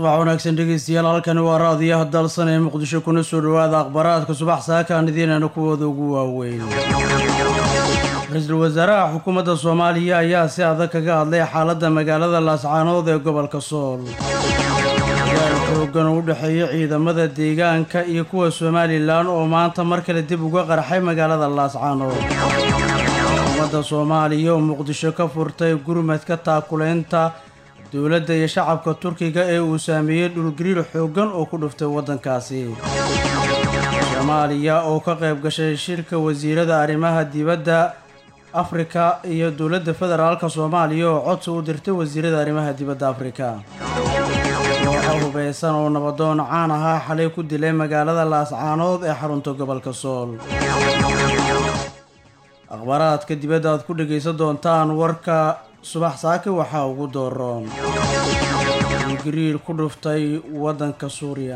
subax wanaagsan dhegeystayaal halkani waa raadiyaha dalsan ee muqdisho kuna soo dhowaada akhbaaraadka subax saakaan idiinana kuwooda ugu waaweyn ra-iisul wasaaraha xukuumadda soomaaliya ayaa si adag kaga hadlay xaaladda magaalada laascaanood ee gobolka sool dagaal xoogan oo u dhexeeya ciidamada deegaanka iyo kuwa somalilan oo maanta mar kale dib uga qarxay magaalada laascaanood xukuumadda soomaaliya oo muqdisho ka furtay gurmadka taakuleynta dowladda iyo shacabka turkiga ee uu saameeyey dhulgariir xooggan oo ku dhuftay waddankaasi soomaaliya oo ka qayb gashay shirka wasiirada arrimaha dibadda afrika iyo dowladda federaalka soomaaliya oo codsi u dirtay wasiirada arrimaha dibadda afrika kooxa hubeysan oo nabadoon caan ahaa xalay ku dilay magaalada laascaanood ee xarunta gobolka sool akhbaaraadka dibadda aad ku dhegaysan doontaan warka subax saaki waxaa ugu dooroon dhulgariir ku dhuftay waddanka suuriya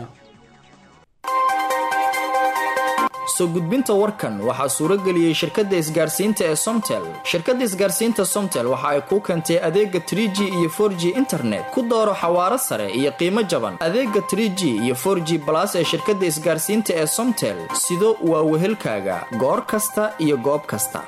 soo gudbinta warkan waxaa suuro geliyey shirkadda isgaarsiinta ee somtel shirkadda isgaarsiinta somtel waxa ay kuu keentay adeega trie g iyo for g internet ku dooro xawaaro sare iyo qiimo jaban adeega trie g iyo for g balas ee shirkadda isgaarsiinta ee somtel sido waa wehelkaaga goor kasta iyo goob kasta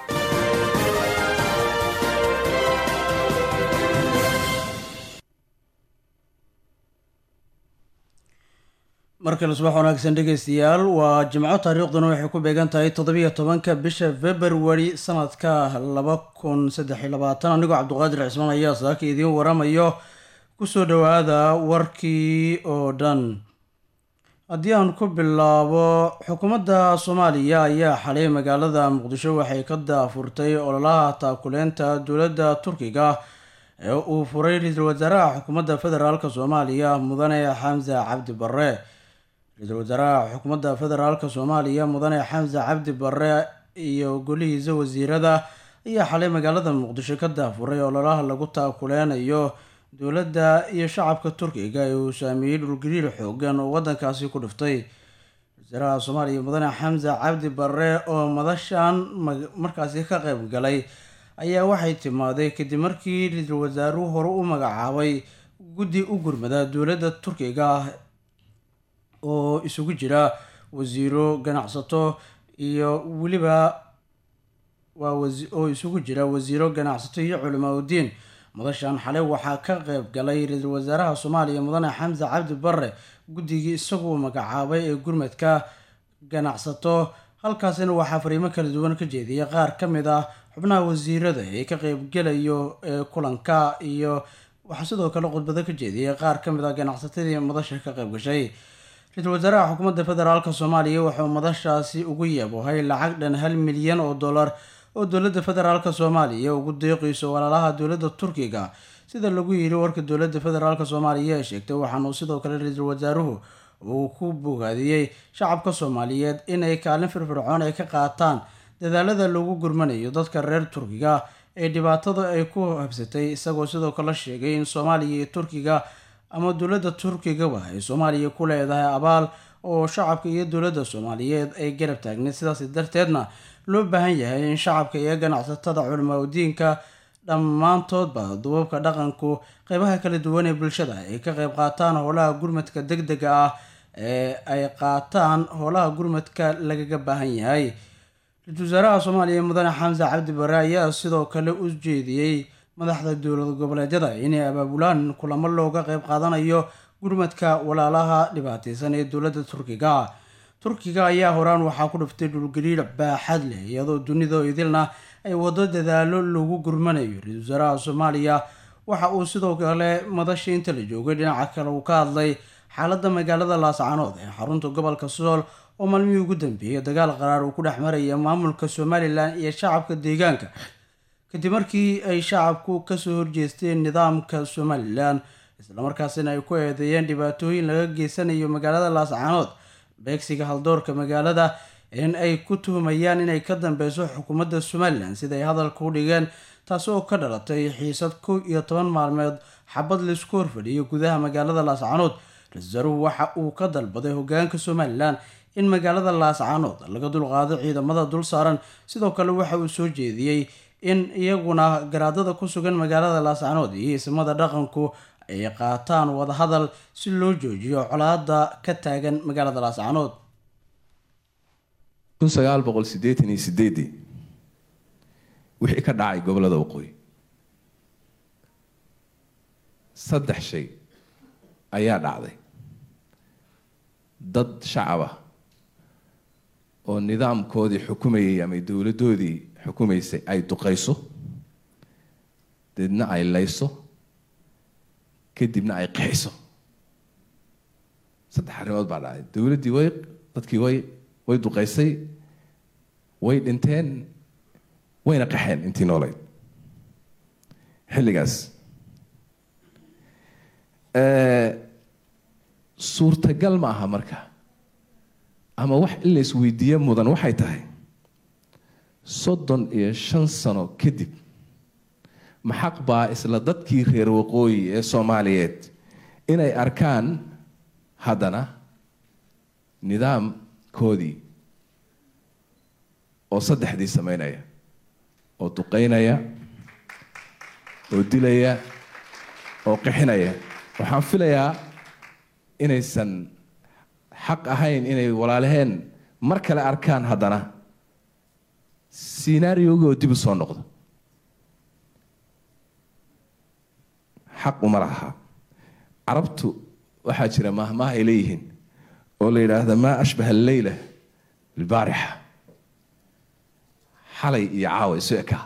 markale subax wanaagsan dhegeystayaal waa jimco taariikhduna waxay ku beegan tahay toddobiyo tobanka bisha februari sanadka laba kun saddex iyo labaatan anigoo cabduqaadir cismaan ayaa saaka idiin waramayo kusoo dhowaada warkii oo dhan haddii aan ku bilaabo xukuumadda soomaaliya ayaa xalay magaalada muqdisho waxay ka daafurtay ololaha taakuleynta dowladda turkiga ee uu furay ra-iisul wasaaraha xukuumadda federaalk soomaaliya mudane xamse cabdi barre ra-iisul wasaaraha xukuumadda federaalk soomaaliya mudane xamse cabdi barre iyo golihiisa wasiirada ayaa xalay magaalada muqdisho ka daafuray ololaha lagu taakuleynayo dowladda iyo shacabka turkiga ee uu saameeyey dhulgariir xoogan oo waddankaasi ku dhiftay wasaaraha soomaaliya mudane xamse cabdi barre oo madashan markaasi ka qayb galay ayaa waxay timaaday kadib markii ra-iisul wasaaruhu hore u magacaabay guddi u gurmada dowladda turkiga oo isugu jira wasiiro ganacsato iyo weliba waa oo isugu jira wasiiro ganacsato iyo culimaa udiin madashan xalay waxaa ka qayb galay ra-iisul wasaaraha soomaaliya mudane xamse cabdi barre guddigii isaguo magacaabay ee gurmadka ganacsato halkaasina waxaa fariimo kala duwan ka jeediyay qaar ka mid ah xubnaha wasiirada ee ka qeybgelayo ee kulanka iyo waxaa sidoo kale khudbado ka jeediyay qaar ka mid ah ganacsatadii madasha ka qayb gashay ra-iisul wasaaraha xukuumadda federaalk soomaaliya wuxuu madashaasi ugu yeebohay lacag dhan hal milyan oo dollar oo dowladda federaalk soomaaliya ugu deeqayso walaalaha dowladda turkiga sida lagu yiri warka dowladda federaalk soomaaliya ee sheegtay waxaanuu sidoo kale ra-iisul wasaaruhu uu ku bogaadiyey shacabka soomaaliyeed inay kaalin firfircoon ay ka qaataan dadaalada lagu gurmanayo dadka reer turkiga ee dhibaatada ay ku habsatay isagoo sidoo kale sheegay in soomaaliya iyo turkiga ama dowladda turkigaba ay soomaaliya ku leedahay abaal oo shacabka iyo dowladda soomaaliyeed ay garab taagneed sidaas darteedna loo baahan yahay in shacabka iyo ganacsatada culimaa udiinka dhammaantoodba duubabka dhaqanku qeybaha kala duwan ee bulshada ay ka qeyb qaataan howlaha gurmadka deg dega ah ee ay qaataan howlaha gurmadka lagaga baahan yahay ra-iisul wasaaraha soomaaliya mudane xamse cabdi bare ayaa sidoo kale u jeediyey madaxda dowlad goboleedyada inay abaabulaan kulamo looga qeyb qaadanayo gurmadka walaalaha dhibaateysan ee dowladda turkiga turkiga ayaa horaan waxaa ku dhiftay dhulgariir baaxad leh iyadoo dunida idilna ay wado dadaalo lagu gurmanayo ra-iisul wasaaraha soomaaliya waxa uu sidoo kale madasha inta la joogay dhinaca kale uu ka hadlay xaaladda magaalada laascaanood ee xarunta gobolka sool oo maalmihii ugu dambeeyay dagaal qaraar uu ku dhex maraya maamulka somalilan iyo shacabka deegaanka kadib markii ay shacabku kasoo horjeesteen nidaamka somalilan islamarkaasina ay ku eedeeyeen dhibaatooyin laga geysanayo magaalada laascaanood beegsiga haldoorka magaalada in ay ku tuhumayaan inay ka dambeyso xukuumadda somalilan sidaay hadalka u dhigeen taasi oo ka dhalatay xiisad kow iyo toban maalmeed xabad laisku horfadhiyo gudaha magaalada laascaanood ra-isul wasaaruhu waxa uu ka dalbaday hogaanka somalilan in magaalada laascaanood laga dulqaado ciidamada dul saaran sidoo kale waxa uu soo jeediyey in iyaguna garaadada ku sugan magaalada laascaanood iyo ismada dhaqanku ay qaataan wadahadal si loo joojiyo colaada ka taagan magaalada laascaanood kun sagaal boqol siddeetan iyo sideedii wixii ka dhacay gobollada waqooyi saddex shay ayaa dhacday dad shacab ah oo nidaamkoodii xukumayay ama dowladdoodii xukumaysay ay duqayso deedna ay layso kadibna ay qaxiso saddex arrimood baa dhacay dowladdii way dadkii way way duqaysay way dhinteen wayna qaxeen intii noolayd xilligaas suurtagal ma aha marka ama wax in la isweydiiye mudan waxay tahay soddon iyo shan sano kadib maxaq baa isla dadkii reer waqooyi ee soomaaliyeed inay arkaan haddana nidaamkoodii oo saddexdii sameynaya oo duqeynaya oo dilaya oo qixinaya waxaan filayaa inaysan xaq ahayn inay walaalaheen mar kale arkaan haddana sinaariogi oo dib u soo noqdo xaq uma laha carabtu waxaa jira maahmaah ay leeyihiin oo la yidhaahda maa ashbaha alleyla albaarixa xalay iyo caawa isu ekaa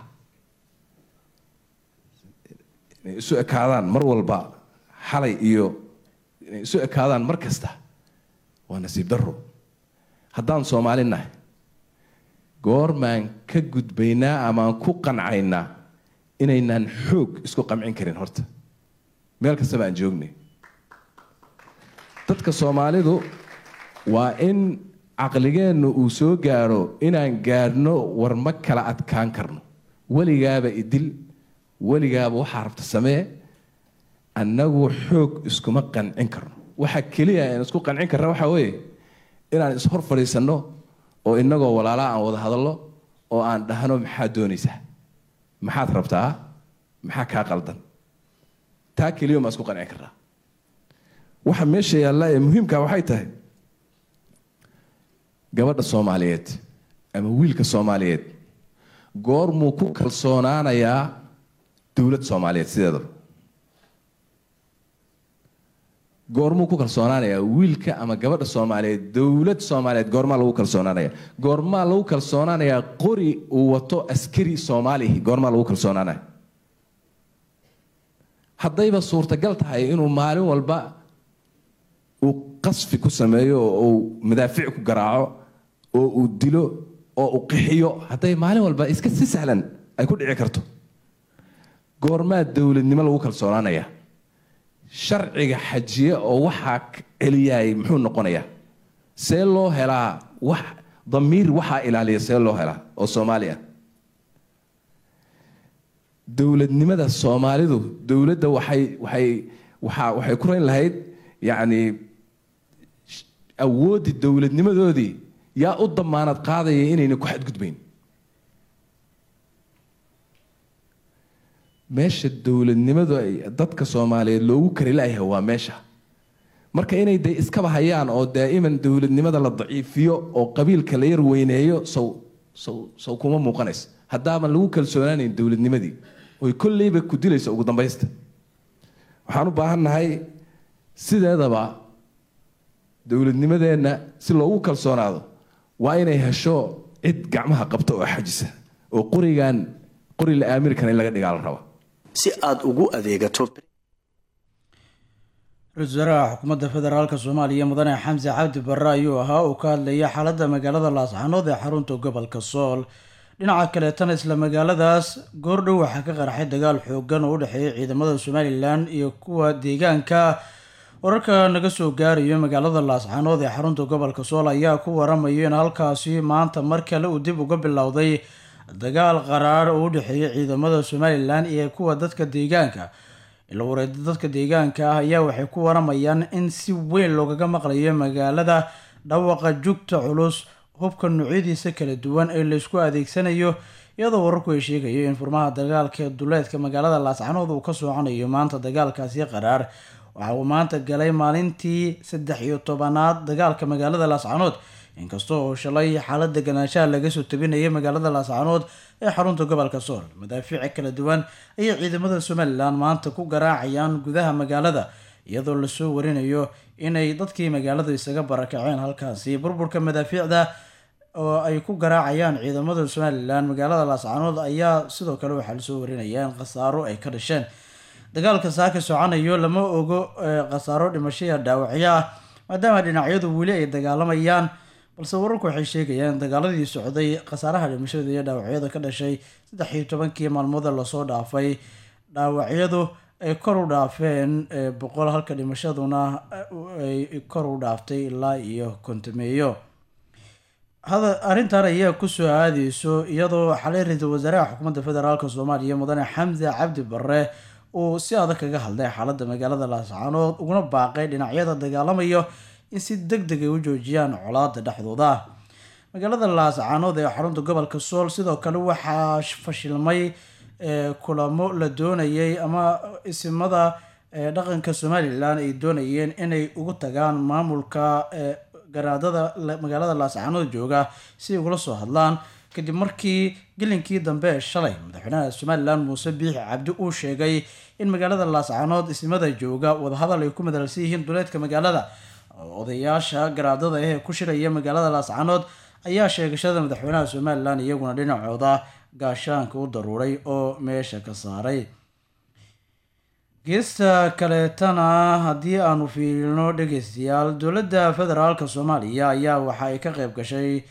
inay isu ekaadaan mar walba xalay iyo inay isu ekaadaan mar kasta waa nasiib daro haddaan soomaali nahay goormaan ka gudbaynaa amaan ku qancaynaa inaynaan xoog isku qamcin karin horta meel kastaba aan joognay dadka soomaalidu waa in caqligeennu uu soo gaadho inaan gaadhno war ma kala adkaan karno weligaaba idil weligaaba waxaa rabta samee annagu xoog iskuma qancin karno waxa keliya aan isku qancin karna waxaa weeye inaan ishor fadhiisanno oo innagoo walaalaa aan wada hadallo oo aan dhahno maxaad doonaysaa maxaad rabtaa maxaa kaa qaldan taa keliya maa isku qancin karnaa waxa meesha yaalla ee muhiimka waxay tahay gabadha soomaaliyeed ama wiilka soomaaliyeed goormuu ku kalsoonaanayaa dowlad soomaaliyeed sideedaba goormuu ku kalsoonaanayaa wiilka ama gabadha soomaaliyeed dowlad soomaaliyeed goormaa lagu kalsoonaanaya goormaa lagu kalsoonaanayaa qori uu wato askari soomaalihi goormaa lagu kalsoonaanaya haddayba suurtagal tahay inuu maalin walba uu qasfi ku sameeyo oo uu madaafic ku garaaco oo uu dilo oo uu qixiyo hadday maalin walba iska si sahlan ay ku dhici karto goormaa dowladnimo lagu kalsoonaanaya sharciga xajiye oo waxaa celiyay muxuu noqonayaa see loo helaa wax damiir waxaa ilaaliya see loo helaa oo soomaaliya dowladnimada soomaalidu dowladda waxay waxay waxa waxay ku rayn lahayd yacni awooddii dowladnimadoodii yaa u damaanad qaadaya inayna ku xadgudbayn meesha dowladnimadu ay dadka soomaaliyeed loogu kari layahay waa meesha marka inay de iskaba hayaan oo daa'iman dowladnimada la daciifiyo oo qabiilka la yar weyneeyo sow sow sow kuma muuqanayso haddaaban lagu kalsoonaanayn dowladnimadii oy kolleyba ku dilayso ugu dambaysta waxaan u baahannahay sideedaba dowladnimadeenna si loogu kalsoonaado waa inay hesho cid gacmaha qabta oo xajisa oo qorigan qori la aamirkan in laga dhigaa la raba si aada ugu adeegato ra-iisul wasaaraha xukuumadda federaalk soomaaliya mudane xamse cabdi barre ayuu ahaa uu ka hadlayay xaaladda magaalada laascaanood ee xarunta gobolka sool dhinaca kaleetana isla magaaladaas goordhow waxaa ka qarxay dagaal xoogan oo u dhexeeya ciidamada somalilan iyo kuwa deegaanka wararka naga soo gaarayo magaalada laascaanood ee xarunta gobolka sool ayaa ku waramayo in halkaasi maanta mar kale uu dib uga bilowday dagaal qaraar oo u dhexeeya ciidamada somalilan iyo kuwa dadka deegaanka ila wareeda dadka deegaanka ah ayaa waxay ku waramayaan in si weyn loogaga maqlayo magaalada dhawaqa jugta culus hubka noocyadiisa kala duwan ee laysku adeegsanayo iyadoo wararku ay sheegayo in furmaha dagaalka ee duleedka magaalada laascanood uu ka soconayo maanta dagaalkaasi qaraar waxa uu maanta galay maalintii saddex iyo tobanaad dagaalka magaalada laascanood inkasta oo shalay xaalad deganaanshaha laga soo tabinayay magaalada laascanood ee xarunta gobolka sool madaafiici kala duwan ayay ciidamada somalilan maanta ku garaacayaan gudaha magaalada iyadoo lasoo warinayo inay dadkii magaalada isaga barakaceen halkaasi burburka madaafiicda oo ay ku garaacayaan ciidamada somalilan magaalada laascanood ayaa sidoo kale waxaa lasoo warinaya in khasaaro ay ka dhasheen dagaalka saaka soconayo lama ogo khasaaro dhimashaya dhaawacyo ah maadaama dhinacyadu weli ay dagaalamayaan balse wararku waxay sheegayaan in dagaaladii socday khasaaraha dhimashada iyo dhaawacyada ka dhashay saddex iyo tobankii maalmooda lasoo dhaafay dhaawacyadu ay kor u dhaafeen boqol halka dhimashaduna ay kor u dhaaftay ilaa iyo kontameeyo arrintan ayaa kusoo aadeyso iyadoo xalay ra-iisul wasaaraha xukuumadda federaalk soomaaliya mudane xamse cabdi barre uu si adag kaga hadlay xaaladda magaalada laascanood uguna baaqay dhinacyada dagaalamayo in si deg deg ay u joojiyaan colaada dhexdooda magaalada laascanood ee xarunta gobolka sool sidoo kale waxaa fashilmay kulamo la doonayay ama isimada dhaqanka somalilan ay doonayeen inay ugu tagaan maamulka garaadada magaalada laascanood jooga si ugula soo hadlaan kadib markii gelinkii dambe ee shalay madaxweynaha somalilan muuse biixi cabdi uu sheegay in magaalada laascanood ismada jooga wadahadal ay ku madalsan yihiin duleedka magaalada odayaasha garaadada ah ee ku shiraya magaalada laascanood ayaa sheegashada madaxweynaha somalilan iyaguna dhinacooda gaashaanka u daruuray oo meesha ka saaray geesta kaleetana haddii aanu fiirino dhegeystayaal dowladda federaalk soomaaliya ayaa waxa ay ka qeyb gashay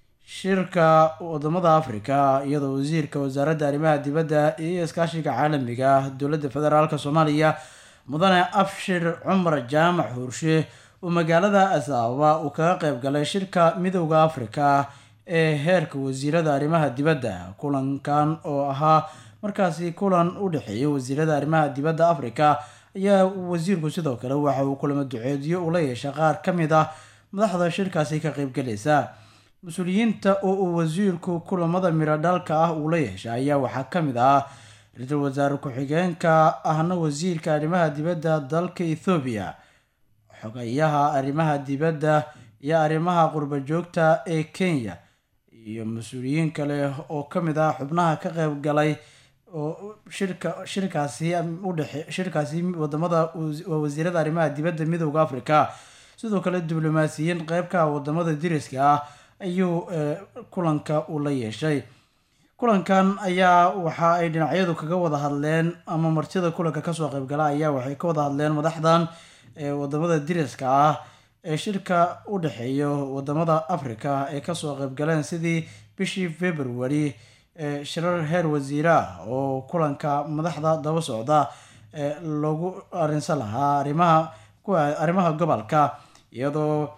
shirka wadamada africa iyadoo wasiirka wasaaradda arrimaha dibadda iyo iskaashiga caalamiga dowladda federaalk soomaaliya mudane abshir cumar jaamac huurshe uu magaalada asaaba uu kaga qeyb galay shirka midowda africa ee heerka wasiirada arrimaha dibadda kulankan oo ahaa markaasi kulan u dhexeeyay wasiirada arrimaha dibadda africa ayaa wasiirku sidoo kale waxa uu kulamo duceediyo ula yeeshay qaar ka mid ah madaxda shirkaasi ka qeybgalaysa mas-uuliyiinta oo uu wasiirku kulamada miradhalka ah uu la yeeshay ayaa waxaa ka mid ah ra-iisul wasaare ku-xigeenka ahna wasiirka arrimaha dibadda dalka ethoobiya xogayaha arrimaha dibadda iyo arrimaha qurba joogta ee kenya iyo mas-uuliyiin kale oo ka mid ah xubnaha ka qeyb galay oo shirka shirkaasi udhexe shirkaasi wadamada waa wasiirada arrimaha dibadda midowda africa sidoo kale diblomaasiyiin qeybka wadamada diriska ah ayuu kulanka uu la yeeshay kulankan ayaa waxa ay dhinacyadu kaga wada hadleen ama martida kulanka kasoo qeybgala ayaa waxay ka wada hadleen madaxdan wadamada diriska ah ee shirka u dhexeeyo wadamada africa ee kasoo qeybgaleen sidii bishii february shirar heer wasiire ah oo kulanka madaxda daba socda loogu arinsan lahaa arimaha arrimaha gobolka iyadoo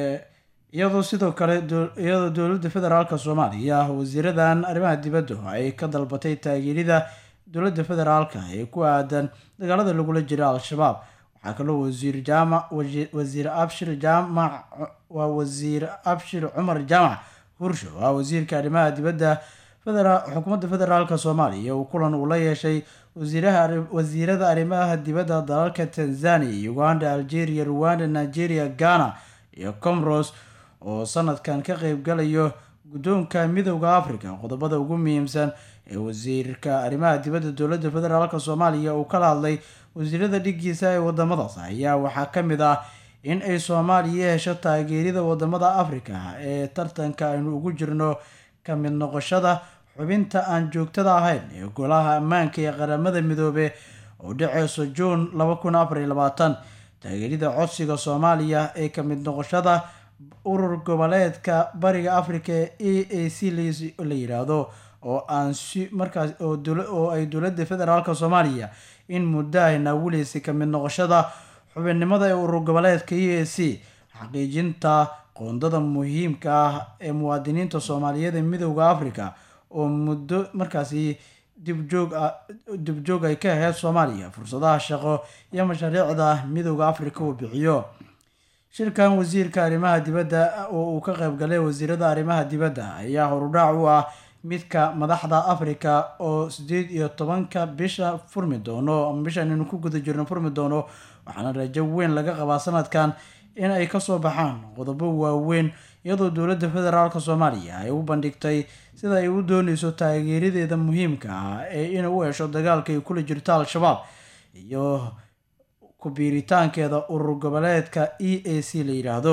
iyadoo sidoo kale iyadoo dowladda federaalk soomaaliya wasiiradan arrimaha dibadda ay ka dalbatay taageerida dowladda federaalk ee ku aadan dagaalada lagula jira al-shabaab waxaa kaloo wasiir jaamac wasiir abshir jaamac waa wasiir abshir cumar jaamac hursho waa wasiirka arrimaha dibadda xukuumadda federaalk soomaaliya uu kulan uu la yeeshay wasiirada arrimaha dibadda dalalka tanzania uganda algeria rwanda nigeria ghana iyo comoros oo sanadkan ka qeybgalayo guddoonka midowda africa qodobada ugu muhiimsan ee wasiirka arrimaha dibadda dowladda federaalk soomaaliya uu kala hadlay wasiirada dhigiisa ee wadamadaas ayaa waxaa ka mid ah in ay soomaaliya hesho taageerida wadamada africa ee tartanka aynu ugu jirno ka mid noqoshada xubinta aan joogtada ahayn ee golaha ammaanka ee qaramada midoobe oo dhaceyso juun laba kun afar iyo labaatan taageerida codsiga soomaaliya ee ka mid noqoshada urur goboleedka bariga africa ee e a c la yiraahdo oo aan si markaas oo ay dowladda federaalk soomaaliya in muddo ay naawileysay ka mid noqoshada xubinnimada ee urur goboleedka e a c xaqiijinta qoondada muhiimka ah ee muwaadiniinta soomaaliyeed ee midowda africa oo muddo markaasi dibjoog dibjoog ay ka aheyd soomaaliya fursadaha shaqo iyo mashaariicda midowda africa uu bixiyo shirkan wasiirka arrimaha dibadda oo uu ka qeyb galay wasiirada arrimaha dibadda ayaa horudhaac u ah midka madaxda africa oo sideed iyo tobanka bisha furmi doono ama bishan aynu ku guda jirno furmi doono waxaana rajo weyn laga qabaa sanadkan in ay kasoo baxaan qodobo waaweyn iyadoo dowladda federaalk soomaaliya ay u bandhigtay sida ay u dooneyso taageeradeeda muhiimka ah ee inay u hesho dagaalka ay kula jirto al-shabaab iyo ku-biiritaankeeda urur goboleedka e a c la yidhaahdo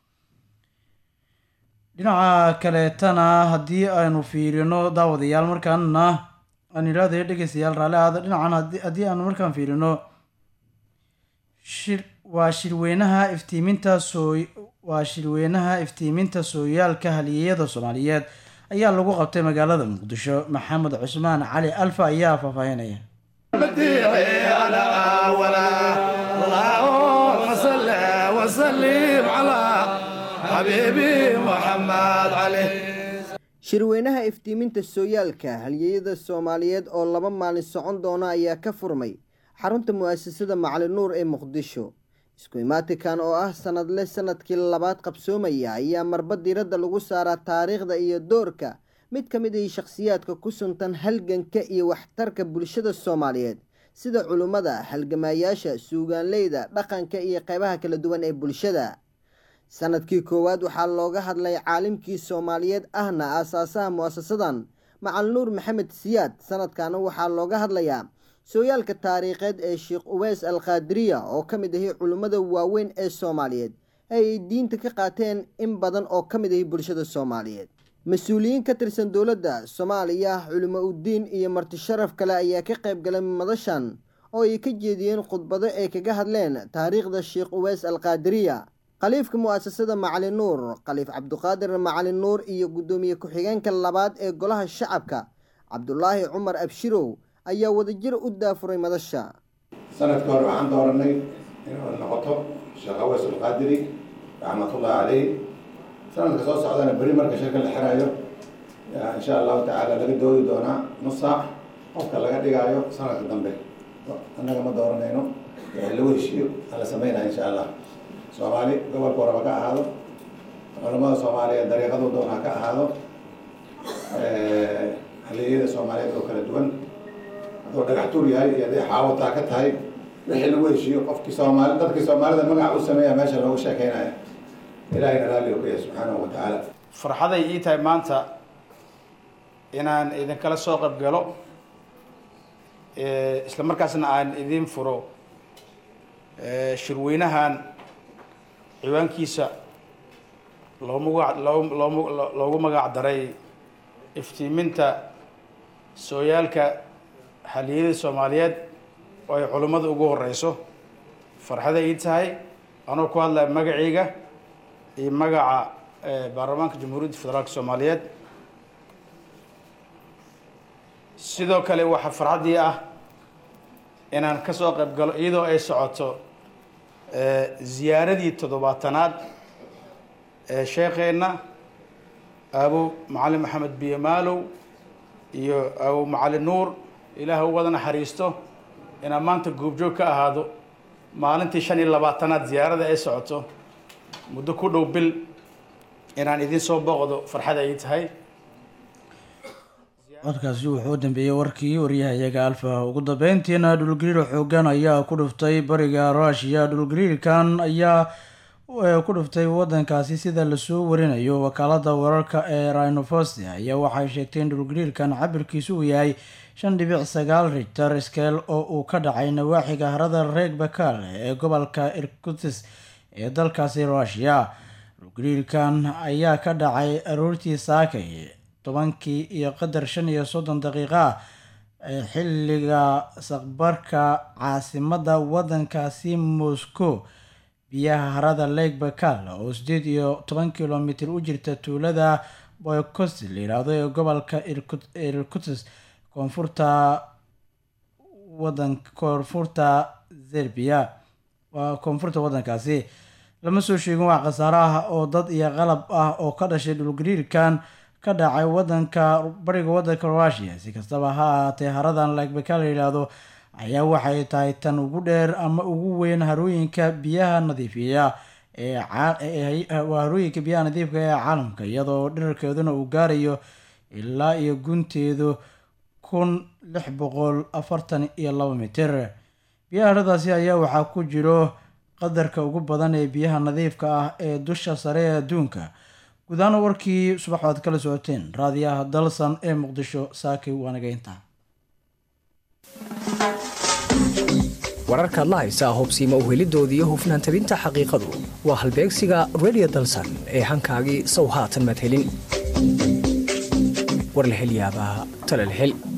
dhinaca kaleetana haddii aynu fiirino daawadayaal markaana aan idhaahday dhegeystayaal raalli ahaada dhinacan haddii aanu markaan fiirino shir waa shirweynaha iftiiminta soo waa shirweynaha iftiiminta sooyaalka haliyeyada soomaaliyeed ayaa lagu qabtay magaalada muqdisho maxamed cusmaan cali alfa ayaa faahfaahinaya shirweynaha iftiiminta sooyaalka halyeeyada soomaaliyeed oo laba maalin socon doona ayaa ka furmay xarunta mu'asasada macali nuur ee muqdisho isku imaatikan oo ah sanadle sanadkii labaad qabsoomaya ayaa marba diiradda lagu saaraa taariikhda iyo doorka mid ka mid ah shakhsiyaadka ku suntan halganka iyo waxtarka bulshada soomaaliyeed sida culummada halgamaayaasha suugaanleyda dhaqanka iyo qeybaha kala duwan ee bulshada sanadkii koowaad waxaa looga hadlay caalimkii soomaaliyeed ahna aasaasaha mu'asasadan macal nuur maxamed siyaad sanadkana waxaa looga hadlayaa sooyaalka taariikheed ee sheekh uweys al kaadiriya oo ka mid ahi culimmada waaweyn ee soomaaliyeed ee ay diinta ka qaateen in badan oo ka mid ahi bulshada soomaaliyeed mas-uuliyiin ka tirsan dowladda soomaaliya culimo uddiin iyo marti sharaf kale ayaa ka qayb galay madashan oo ay ka jeediyeen khudbado ay kaga hadleen taariikhda sheekh uweys al kaadiriya khaliifka mu'asasada macali nuur khaliif cabduqaadir macali nuur iyo guddoomiye ku-xigeenka labaad ee golaha shacabka cabdulaahi cumar abshirow ayaa wadajir u daafuray madasha sanadkii hore waxaan dooranay inuu noqoto sheekh aweys alqaadiri raxmatullahi caleyh sanadka soo socdana beri marka shirka la xirayo insha allahu tacaala laga doodi doonaa nus saac qofka laga dhigaayo sanadka dambe annaga ma dooranayno wixii lagu heshiiyo ala sameynaya insha allah soomaali gobolka waraba ka ahaado culamada soomaaliyeed dariiqadu doonaa ka ahaado haliyeyada soomaaliyeed oo kala duwan hadduu dhagax tuur yahay iyo hadday xaawataa ka tahay wixii lagu heshiiyo qofkii soomaali dadkii soomaalida magac u sameeya meesha loogu sheekeynaya ilahayna raalli u yahay subxaanahu wa tacaala farxaday ii tahay maanta inaan idinkala soo qayb galo isla markaasna aan idin furo shirweynahan ciwaankiisa loogu magac loo loomu loogu magac daray iftiiminta sooyaalka haliyada soomaaliyeed oo ay culimmada ugu horeyso farxada ii tahay anoo ku hadlaya magacayga iyo magaca baarlamaanka jamhuuriyadda federaalka soomaaliyeed sidoo kale waxaa farxaddii ah inaan ka soo qayb galo iyadoo ay socoto ziyaaradii toddobaatanaad ee sheekheenna aabo macalin maxamed biyo maalow iyo aabo macalin nuur ilaah u wada naxariisto inaan maanta goobjoog ka ahaado maalintii shan iyo labaatanaad ziyaarada ay socoto muddo ku dhow bil inaan idin soo booqdo farxada ay tahay codkaasi wuxuu u dambeeyey warkii waryahayaga alfa ugu dambeyntiina dhulgariir xoogan ayaa ku dhuftay bariga ruushiya dhulgariirkan ayaa ku dhuftay wadankaasi sida lasoo warinayo wakaalada wararka ee rhinofosti ayaa waxay sheegtay in dhulgariirkan cabirkiisu uu yahay shan dhibic sagaal richter skeel oo uu ka dhacay nawaaxiga harada reeg bakal ee gobolka irkutis ee dalkaasi ruushiya dhulgariirkan ayaa ka dhacay aroortii saakay tobankii iyo qadar shan iyo soddon daqiiqa ah ee xilliga saqbarka caasimada wadankaasi moscow biyaha harada lake bakal oo sideed iyo toban kilomitr u jirta tuulada boykost la yiraahdo ee gobolka irkutis koonfurta wadan koonfurta zerbiya waa koonfurta wadankaasi lama soo sheegin wax khasaaro ah oo dad iyo qalab ah oo ka dhashay dhulgariirkan ka dhacay wadanka bariga wadanka rusia si kastaba ha ahaatee haradan lagbeka la yidhaahdo ayaa waxay tahay tan ugu dheer ama ugu weyn harooyinka biyaha nadiifiya ee harooyinka biyaha nadiifka ee caalamka iyadoo dhirarkeeduna uu gaarayo ilaa iyo gunteedu kun lix boqol afartan iyo laba mitir biyaha haradaasi ayaa waxaa ku jiro qadarka ugu badan ee biyaha nadiifka ah ee dusha sare ee adduunka guud ahaan warkii subax waad kala socoteen raadiyaha dalsan ee muqdisho saaki waanageynta wararkaad la haysaa hubsiima uhelidoodii hufnaan tabinta xaqiiqadu waa halbeegsiga radio dalsan ee hankaagii sow haatan madhelin warlahelyaabaa talalhel